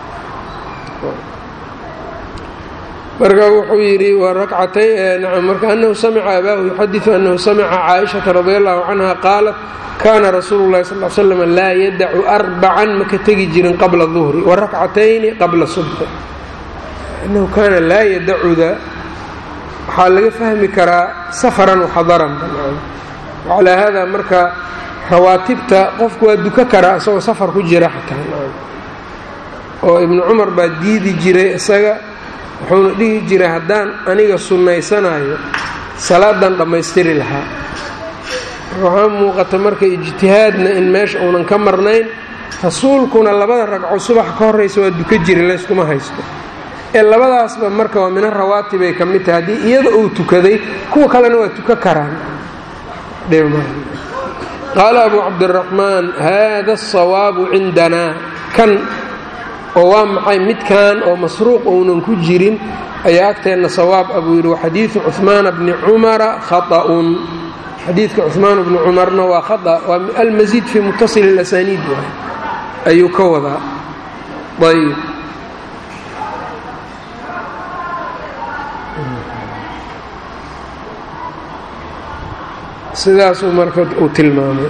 Speaker 1: marka wuxuu yidhi marka anahu samica abaahu yuxadiu anahu samica caaishata radi allahu canha qaalat kaana rasuulu lahi sal slam laa yadacu arbacan maka tegi jirin qabla duhri wa rakcatayni qabla subxi anahu kaana laa yadacuda waxaa laga fahmi karaa safaran waxadaran calaa hada marka rawaatibta qofku waa duka karaa isagoo safar ku jira xataa oo ibnu cumar baa diidi jiray isaga wuxuuna dhihi jiray haddaan aniga sunnaysanayo salaadan dhammaystiri lahaa waxaa muuqata marka ijtihaadna in meesha uunan ka marnayn rasuulkuna labada ragco subax ka horraysa waa duka jiri layskuma haysto ee labadaasba marka waa mina rawaatibay ka mid tahay haddii iyada uu tukaday kuwa kalena waa tuka karaan qaala abu cabdiraxmaan haada asawaabu cindanaa kan oo waa maxay midkan oo masruuq ounan ku jirin ayaa agteenna sawaab abuu yidhi waxadiidu cuhmaana bni cumara khaa'un xadiidka cuثmaan bnu cumarna waa khaطأ waa almasiid fii mutaصil اlasaniid waay ayuu ka wadaa ayb sidaasuu marka uu tilmaamay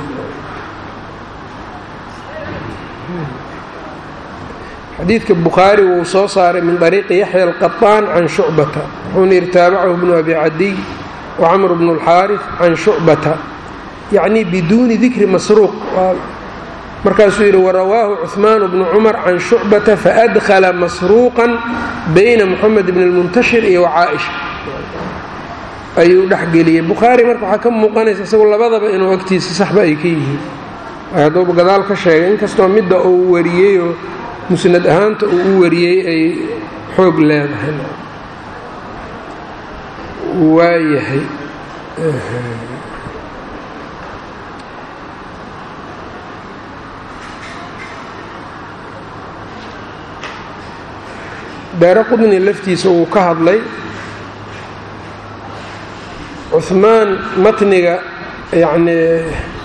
Speaker 1: xadiidka bukhaari wuu soo saaray min طariiqi yaxya alqaطaan can shucbata wuxuuna yidhi taabacahu bnu abi cadiy wacamr bnu اlxaariث can shucbata yacni biduuni dikri masruuq markaasuu yidhi warawaahu cuثmaan bnu cumar can shucbata faadkhala masruuqan bayna moxamed bn اlmuntashir iyo wacaaisha ayuu dhexgeliyey bukhaari marka waxaa ka muuqanaysa isagu labadaba inuu agtiisa saxba ay ka yihiin hadduuba gadaal ka sheegay inkastoo midda uu wariyeyoo musnad ahaanta uu u wariyey ay xoog leedahay waayahay daare qudni laftiisa uu ka hadlay cuثmaan matniga yacnii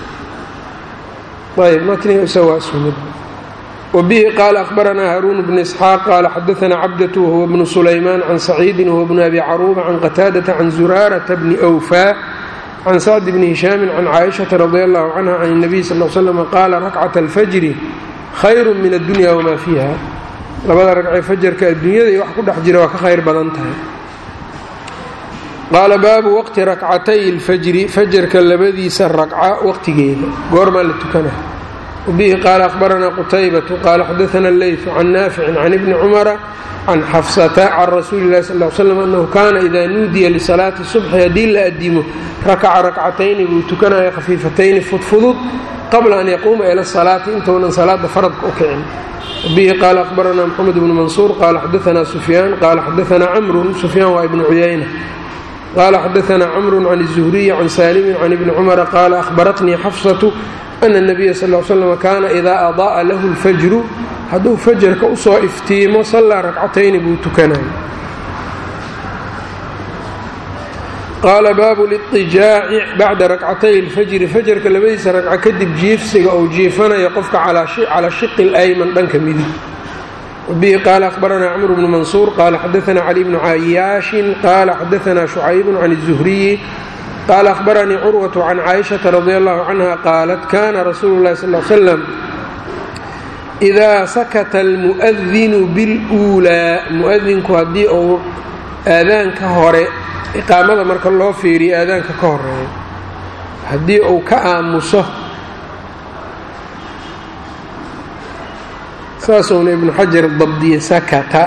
Speaker 1: ayb matniga isaga waa isku mid wbihi qaala akhbaranaa haaruun bnu isxaaq qaala xadaanaa cabdatu wahuwa bnu sulaymaan can saciidin wahuwa bnu abi caruuba can qataadata can zuraarata bni wfaa can sacd bni hishaamin can caaishata radi allahu canha can اnabiy sal l slm qaala rakcat alfajri khayru min addunya wamaa fiiha labada ragcee fajarka adduunyada iyo wax ku dhex jira waa ka khayr badan tahay qaala baabu waqti rakcatay اlfajri fajarka labadiisa ragca waqtigeeda goormaa la tukana wbihi qaala akhbaranaa qutaybatu qaala xadaana leytu can naaficin can ibni cumara can xafsata can rasuuli lahi sal l slam annahu kaana idaa nuudiya lisalaati subxi haddii la adimo rakaca rakcatayni buu tukanaya khafiifatayni fudfudud qabla an yaquuma ila salaati intounan salaada faradka u kicin wbihi qaala akhbaranaa mxamed bnu mansuur qaala xadaanaa sufyaan qaala xadaanaa camrun sufyaan waa ibnu cuyayna qaala xadaanaa camrun can الzuhriyi can saalimin can ibni cumara qaala ahbaratnii xafsatu ana الnabiya sal l slm kaana idaa ada'a lahu اlfajru hadduu fajarka usoo iftiimo sallaa rakcatayni buu tukanaya qaala baabu liطijaaci bacda rakcatay اlfajri fajarka labadiisa ragco kadib jiifsiga ou jiifanayo qofka calaa shiqi اlayman dhanka midig wbihi qaala akhbaranaa cmr bnu mansuur qaala xadaanaa cali bnu cayaashin qaala xadaanaa shucayb can الzuhriyi qaala ahbaranii curwatu can caaishata radi allahu canha qaalat kana rasuulu llahi sal slam idaa sakata almu'adinu biluulaa mu'adinku haddii uu aadaanka hore iqaamada marka loo fiiriyo aadaanka ka horeeyo haddii uu ka aamuso saasuuna ibnu xajar dabdiye sakata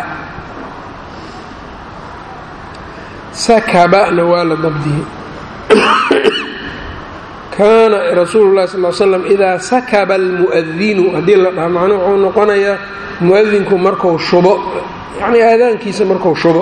Speaker 1: sakabana waa la dabdiyey kaana rasuulu llahi sal slam idaa sakaba almu'adinu haddii la dhaha macnuu wuxuu noqonayaa mu'adinku marku shubo yacnii aadaankiisa marku shubo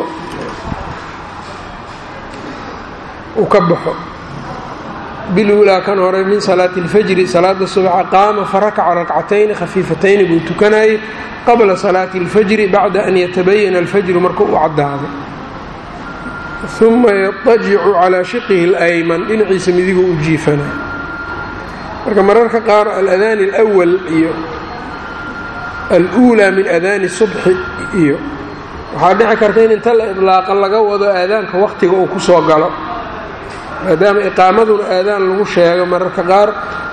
Speaker 1: uu ka baxo biluulaa kan hore min salaati اlfajri salaada subxa qaama farakaca rakcatayni khafiifatayni buu tukanayay qabla salaati اlfajri bacda an yatabayana alfajru marka u caddaado uma yadajicu calaa shiqihi اlayman dhinaciisa midigu u jiifanay marka mararka qaar aladaani اlأwal iyo aluulaa min adaani subxi iyo waxaa dhici karta in inta la idlaaqa laga wado aadaanka waqtiga uu ku soo galo maadaama iqaamaduna aadaan lagu sheego mararka qaar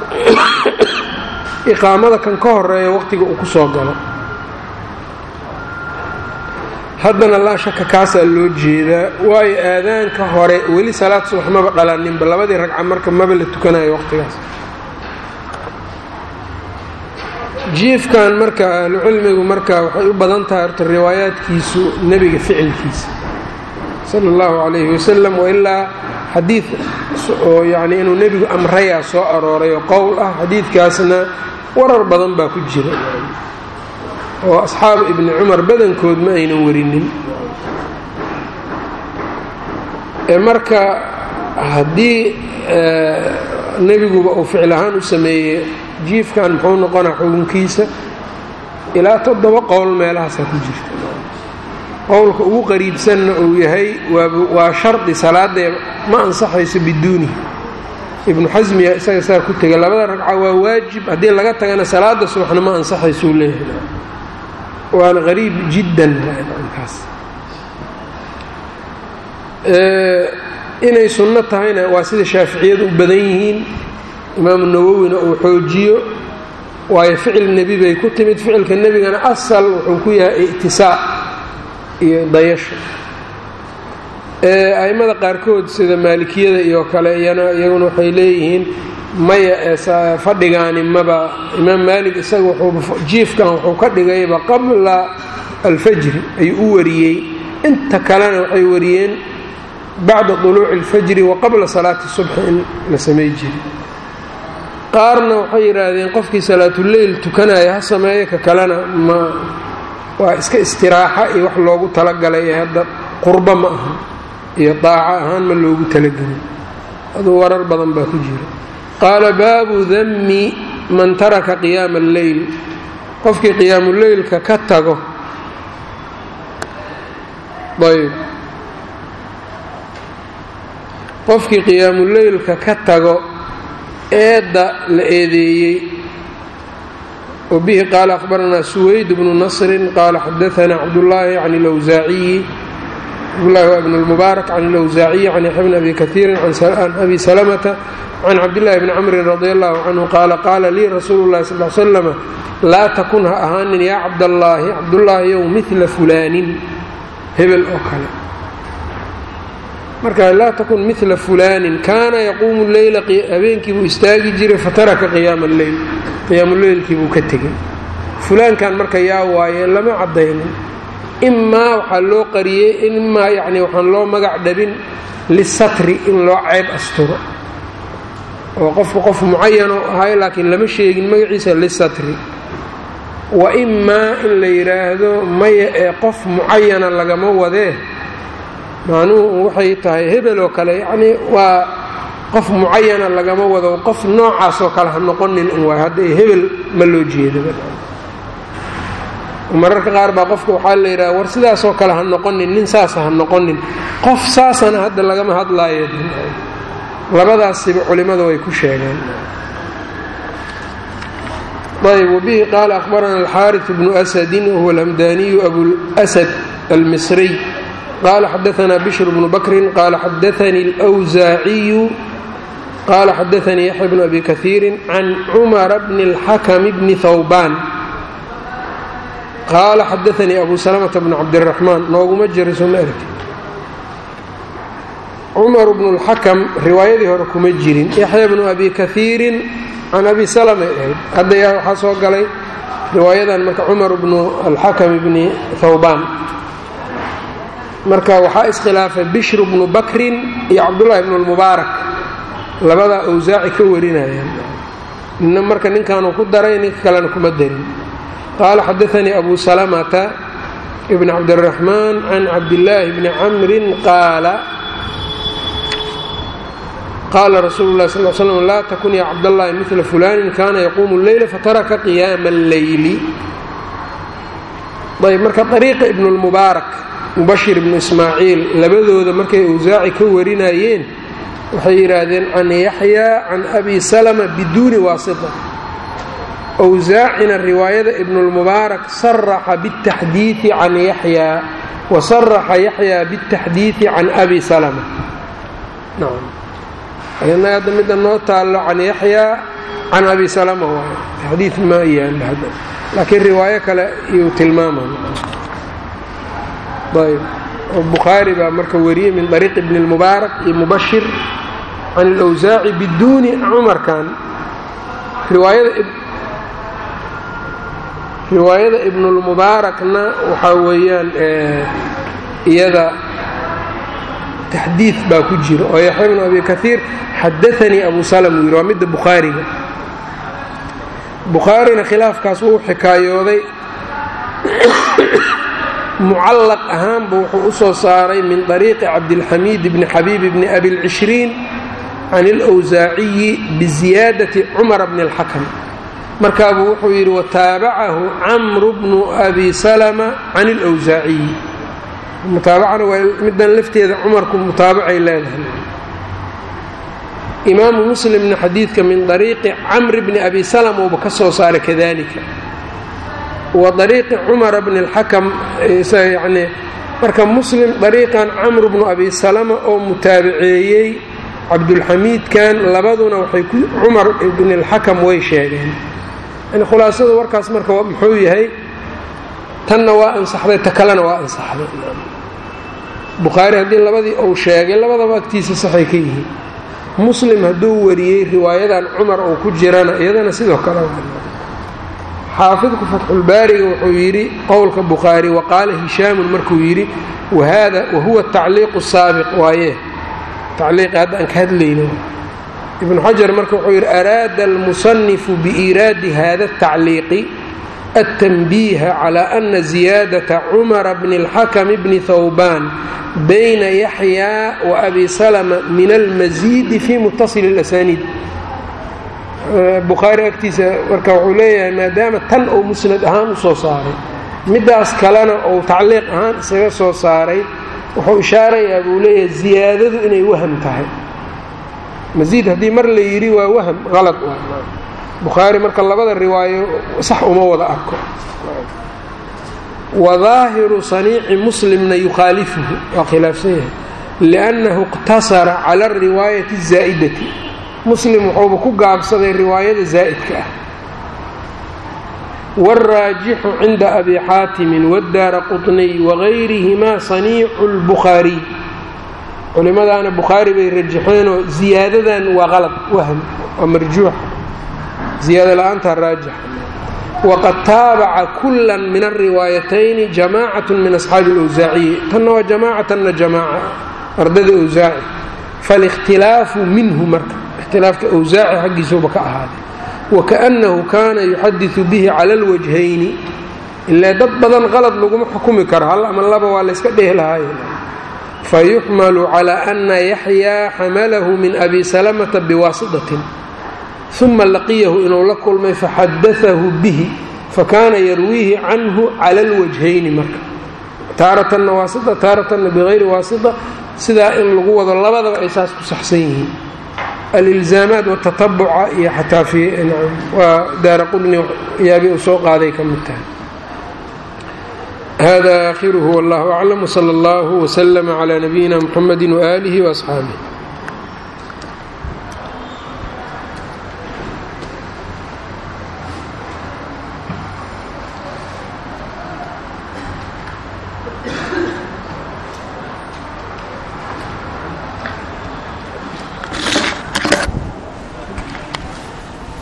Speaker 1: iqaamada kan ka horeeya waqtiga uu ku soo galo haddana laa shaka kaasaa loo jeedaa waayo aadaanka hore weli salaad subax maba dhalaninba labadii ragca marka maba la tukanayo waqtigaas jiifkan marka ahlucilmigu marka waxay u badan tahay horta riwaayaadkiisu nebiga ficilkiisa sala allahu calayhi wasalam wailaa xadiid oo yacnii inuu nebigu amrayaa soo arooray oo qowl ah xadiidkaasna warar badan baa ku jira oo asxaabu ibni cumar badankood ma aynan warinin marka haddii nebiguba uu ficil ahaan u sameeyey jiifkan muxuu noqonaa xukunkiisa ilaa toddoba qowl meelahaasaa ku jirta qowlka ugu qariibsanna uu yahay waa shardi salaadee ma ansaxayso biduunihi ibnu xasmiya isaga saa ku tegay labada ragca waa waajib haddii laga tagana salaada subaxna ma ansaxaysuu leeyahay waana qariib jiddan kaas inay sunno tahayna waa sida shaaficiyadu u badan yihiin imaamu nawowina uu xoojiyo waayo ficil nebi bay ku timid ficilka nebigana asal wuxuu ku yahay ictisaa iyo dayasho a'immada qaarkood sida maalikiyada iyo kale iyana iyaguna waxay leeyihiin maya ee fadhigaani maba imaam maalik isaga wuxuu jiifkan wuxuu ka dhigayba qabla alfajri ayuu u wariyey inta kalena waxay wariyeen bacda duluuci alfajri wa qabla salaati subxi in la samay jiri qaarna waxay yidhaahdeen qofkii salaatuleyl tukanaya ha sameeyo ka kalena ma waa iska istiraaxa iyo wax loogu talagalay ee hadda qurbo ma aha iyo daaco ahaan ma loogu talagelin aduu warar badan baa ku jira qaala baabu dammi man taraka qiyaama alleyl qofkii qiyaamuleylka ka tago ayb qofkii qiyaamuleylka ka tago eedda la eedeeyey wa bihi qaala akhbaranaa suwayd bnu nasrin qaala xadaanaa cabdullaahi can ilwsaaciyi cabdullahi waa ibn lmubaarak can ilwsaaciyi can yaxya bni abi kaiirin can abi salamata can cabdillahi bni camrin radi allahu canhu qaala qaala lii rasuulu llahi sal l slama laa takun ha ahaanin yaa cabdallaahi cabdullaahi yow midla fulaanin hebel oo kale marka laa takun midla fulaanin kaana yaquumu leyla habeenkii buu istaagi jiray fataraka qiyaama alleyl qiyaamuleylkii buu ka tegey fulaankan marka yaa waaye lama caddaynin imaa waxaa loo qariyey imaa yacni waxaan loo magac dhabin lisatri in loo ceyb asturo oo qofku qof mucayano ahay laakiin lama sheegin magaciisa lisatri wa imaa in la yidhaahdo maya ee qof mucayana lagama wadee macnuhu waxay tahay hebel oo kale yacnii waa qof mucayana lagama wado qof noocaasoo kale ha noqonin un waay hadda hebel ma loo jeedaba mararka qaar baa qofka waxaa la yidhaha war sidaasoo kale ha noqonin nin saasa ha noqonin qof saasana hadda lagama hadlaayo labadaasiba culimmada way ku sheegeen ayb wbihi qaala akhbarana alxaariث bnu asadin wahuwa alhamdaniyu abulsad almisriy qaala xadaanaa bishr bnu bakrin qaala xadaanii اlwsaaciyu qaala xadaanii yaxya bnu abi kaiiri can cumara bni اlxakm bni hawbaan qaala xadaanii abu salamata bnu cabdiraxmaan nooguma jira soo ma argti cumar bnu اlxakam riwaayadii hore kuma jirin yaxya bnu abi kaiirin can abi salamay ahayd hadda yaa waxaa soo galay riwaayadan marka cumar bnu alxakam bni hawbaan marka waxaa iskhilaafay bishru bnu bakrin iyo cabdullaahi bnu lmubaarak labadaa awsaaci ka warinayaan nina marka ninkaanu ku daray ninka kalena kuma darin qaala xadaanii abu salamata bn cabdiraxmaan can cabdillaahi bni camrin qaala qaala rasuulu lah sal slm laa takun ya cabdاllahi midla fulaanin kaana yaquumu leyla fataraka qiyaama اlleyli ayb marka ariiqa ibnu lmubaarak mubashir ibnu ismaaciil labadooda markay awsaaci ka warinayeen waxay yidhaahdeen can yaxyaa can abi salama biduuni waasita awsaacina riwaayada ibnulmubaarak saraxa biاtaxdiidi can yaxyaa wa saraxa yaxyaa biاtaxdiidi can abi salama naga hadda midda noo taallo can yaxyaa can abi salama waay taxdiid ma yaalla hadda laakiin riwaayo kale iyuu tilmaaman ayb oo bukhaari baa marka wariyey min ariiq ibni اlmubaarak iyo mubashir can اlawsaaci biduuni cumarkan riwaayada ibnulmubaarakna waxaa weeyaan iyada taxdiid baa ku jira oo yaxya bnu abi kaiir xadaanii abu salm uu yidhi waa midda bukhaariga bukhaarina khilaafkaas wuu xikaayooday mucallaq ahaanba wuxuu u soo saaray min طariiqi cabdilxamiid bni xabiib bni abilcishriin can اlwsaaciyi biziyaadati cumara bni اlxakam markaabuu wuxuu yidhi wataabacahu camru bnu abi salma can اlwsaaciyi mutaabacana waa middan lafteeda cumarku mutaabacay leedahay imaamu muslimna xadiidka min dariiqi camri bni abi salm uuba ka soo saaray kadalika wa dariiqi cumara bni اlxakam yani marka muslim dariiqan camru bnu abi salama oo mutaabaceeyey cabdulxamiidkan labaduna waxay ku cumar bni اlxakam way sheegeen yani khulaasada warkaas marka muxuu yahay tanna waa ansaxday ta kalena waa ansaxday bukhaari haddii labadii uu sheegay labadaba agtiisa saxay ka yihiin muslim hadduu wariyey riwaayadan cumar uu ku jirana iyadana sidoo kale xaafidku fatxulbaariga wuxuu yidhi qowlka bukhaari waqaala hishaamun markuu yidhi wahada wahuwa tacliiqu saabiq waaye tacliiqi hadda aan ka hadlayno ibnu xajar marka wuxuu yidhi araada almusanifu biiraadi hada atacliiqi التنبيه على أن زيادة عمر بن الحكم بن ثوبان بين يحيى وأبي سلمة من المزيد في متصل الأسانيد bukhaari agtiisa marka wuxuu leeyahay maadaama tan uu musnad ahaan u soo saaray midaas kalena uu tacliiq ahaan isaga soo saaray wuxuu ishaarayaa buu leeyahay ziyaadadu inay waham tahay masiid haddii mar la yidhi waa waham qalad bukhaari marka labada riwaayo sax uma wada arko wa daahiru saniici muslimna yukhaalifuhu waa khilaafsan yahay liannahu iqtasara cala ariwaayati الzaa'idati muslim wuxuuba ku gaabsaday riwaayada zaa'idka ah wاlraajixu cinda abi xaatimin wاdaara quطniy wagayrihimaa saniicu اlbukhaariy culimadaana bukhaari bay rajaxeenoo ziyaadadan waa qalad wahm waa marjuuxa ziyaada la-aantaa raajixa waqad taabaca kula min alriwaayatayni jamaacat min asxaabi اlwsaaciyi tanna waa jamaaca tanna jamaaca ardada wsaaci faاlاkhtilaafu minhu marka ikhtilaafka wsaaci xaggiisuba ka ahaaday wakaأnnahu kaana yuxadiثu bihi cala اlwajhayni ilaa dad badan qalad laguma xukumi karo hal ama laba waa layska dhehi lahaay fayuxmalu calى ana yaxyaa xamalahu min abi salamata biwaasitatin uma laqiyahu inuu la kulmay faxadaahu bihi fakaana yarwiihi canhu cala اlwajhayni marka taaratanna waasita taaratanna bigayri waasita sidaa in lagu wado labadaba ay saas ku saxsan yihiin alilzaamaat watatabuca iyo xataa waa daara qudni yaabi uu soo qaaday ka mid tahay hada aakhiruhu wallahu aclam wsala allahu wslama cla nabiyina mxamedi waaalihi waasxaabih